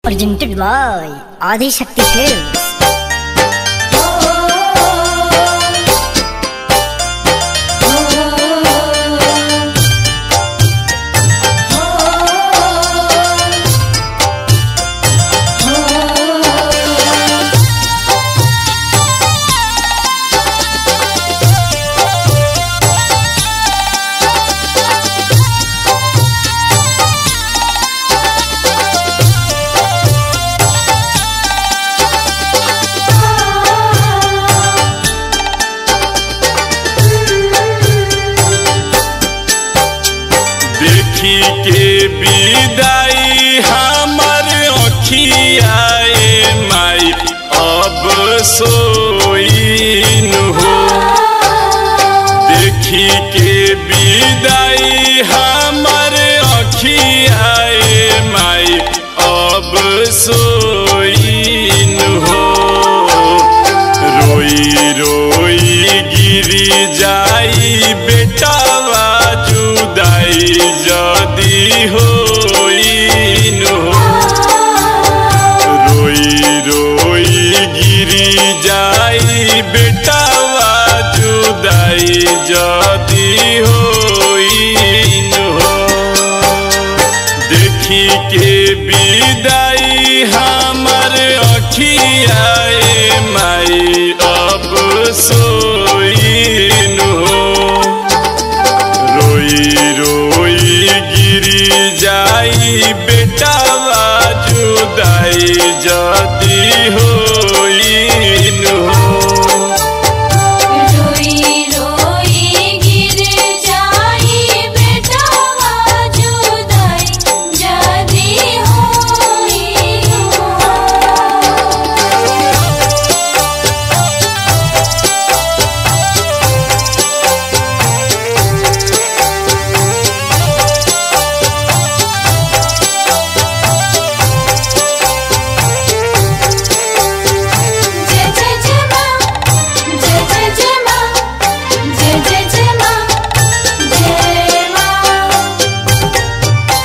presented by Adi Shakti Films. देखी के विदाई हमर अखियाए माई अब सोइन हो देखी के विदाई हमर अखियाए माई अब सोइन हो रोई रोई गिरी जाई बेटावा जुदाई जदी होइन हो रोई रोई गिरी जाई बेटावा जुदाई जदी होइन हो देखी के विदाई हमर अखियाए माई अब सोइन हो रोई रोई गिरी जाई बेटावा जुदाई जदी होइन हो रोई रोई गिर जाई बेटावा जुदाई जदी होई जय जय जय मां जय जय जय मां जय जय जय मां जय मां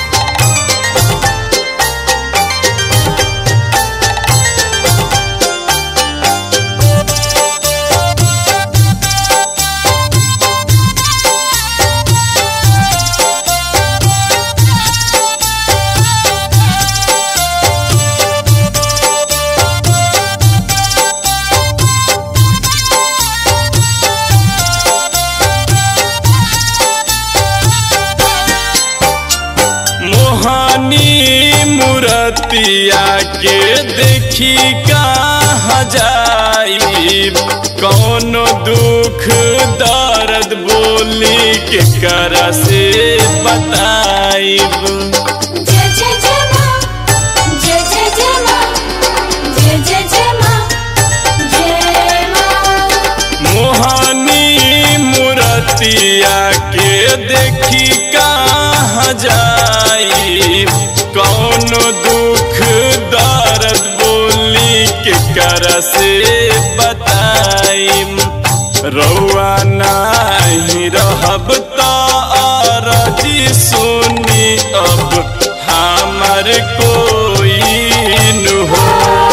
मोहनी मूर्तिया के देखी कहाँ जाई कौनो दुख दर्द बोली के कर से बताइब जय जय जय मां जय जय जय मां जय जय जय मां जय मां मोहनी मूर्तिया के देखी कहाँ जाई कौनो दुख दर्द बोली के कर से बताइम रौआ नाही रहब त अरजी सुनी अब हमर कोई न हो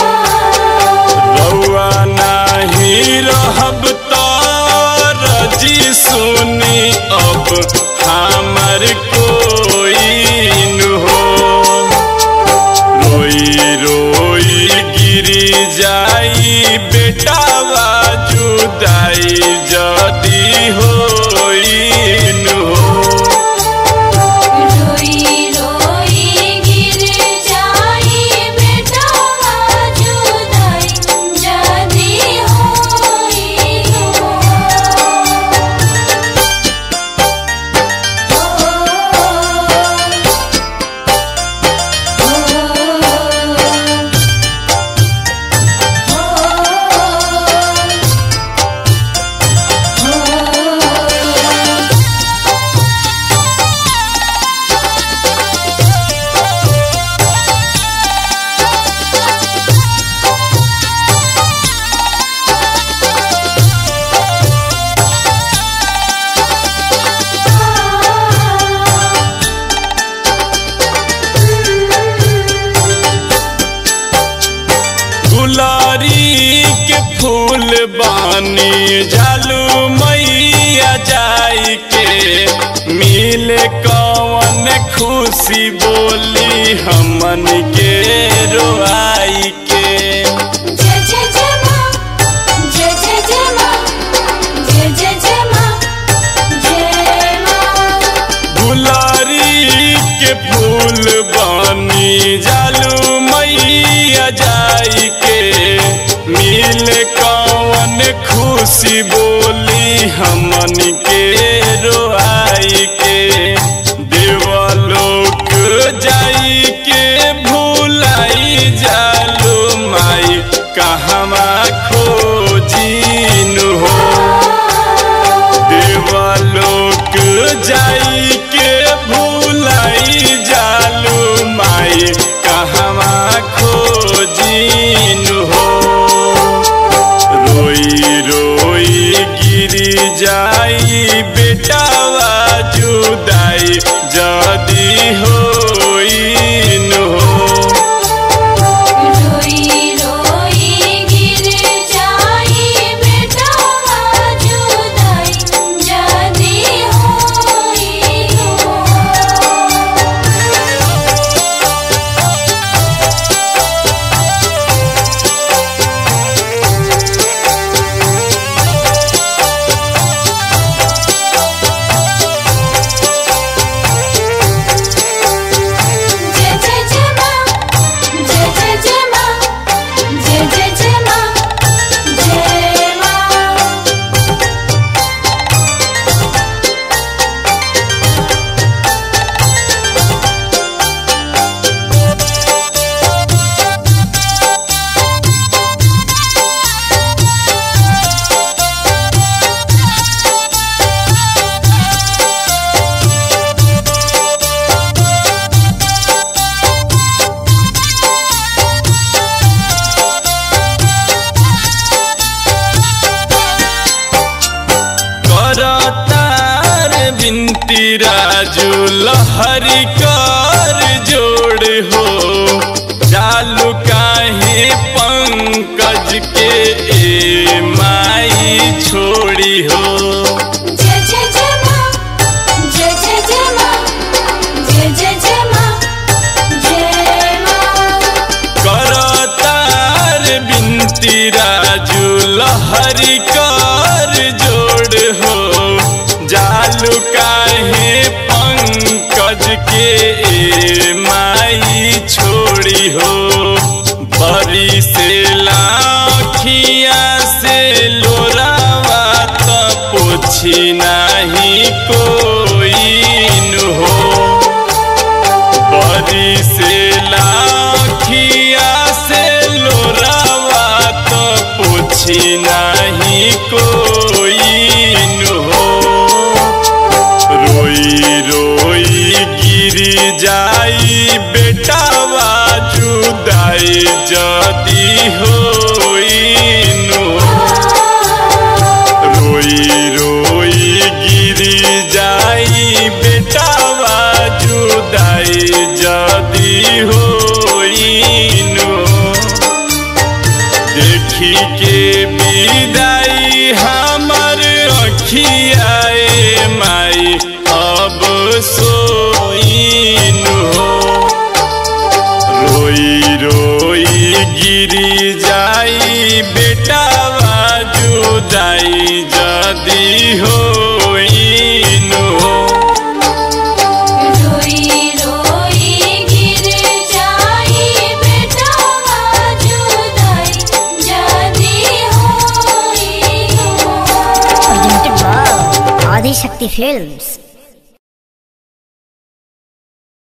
रौआ नाही रहब त रजी सुनी अब हमर कोई न हो रोई रोई गिरी जाई बेटावा जुदाई जदी होइन हो रोई रोई गिर फूल बानी जालू मैया जाई के मिले कवन खुशी बोली हमन के रोआई के जय जय जय माँ जय जय जय माँ जय जय जय माँ जय माँ गुलारी के फूल बानी जालू मैया जाई के मिल कवन खुशी बोली हमन के रोआई के देवलोक जाई के भूलाई जालू माई कहवा खोजिन हो देवलोक जाई के भूलाई जालू माई कहवा खोजिन हो रोई रोई गिरी जाई बेटावा जुदाई जदी होइन हो रोई रोई गिर जाई बेटा जुदाई जदी होई हो जय जय जय माँ जय जय जय माँ जय जय जय माँ जय माँ करतार बिनती राजू लहरी कर जोड़ हो जालू काहे पंकज के ए माई छोड़ी हो जय जय जय माँ जय जय जय माँ जय जय जय माँ जय माँ करतार बिनती राजू लहरी कर जोड़ हो जालू काहे पंकज के ए माई छोड़ी हो बरी से लाखिया से लोरावा त पोछी नाही कोई हो बरी से लाखिया से लोरावा तो पूछी नहीं कोई हो रोई रोई गिरी जाई बेटावा जुदाई जदी होइन हो रोई रोई गिरी जाई बेटावा जुदाई जदी होइन देखी के विदाई हमर अखियाए माई अब सोइन हो रोई रोई गिरी जाई बेटावा जुदाई जदी होइन हो रोई रोई गिर जाई बेटा जुदाई जदी होई हो presented by Adi Shakti Films.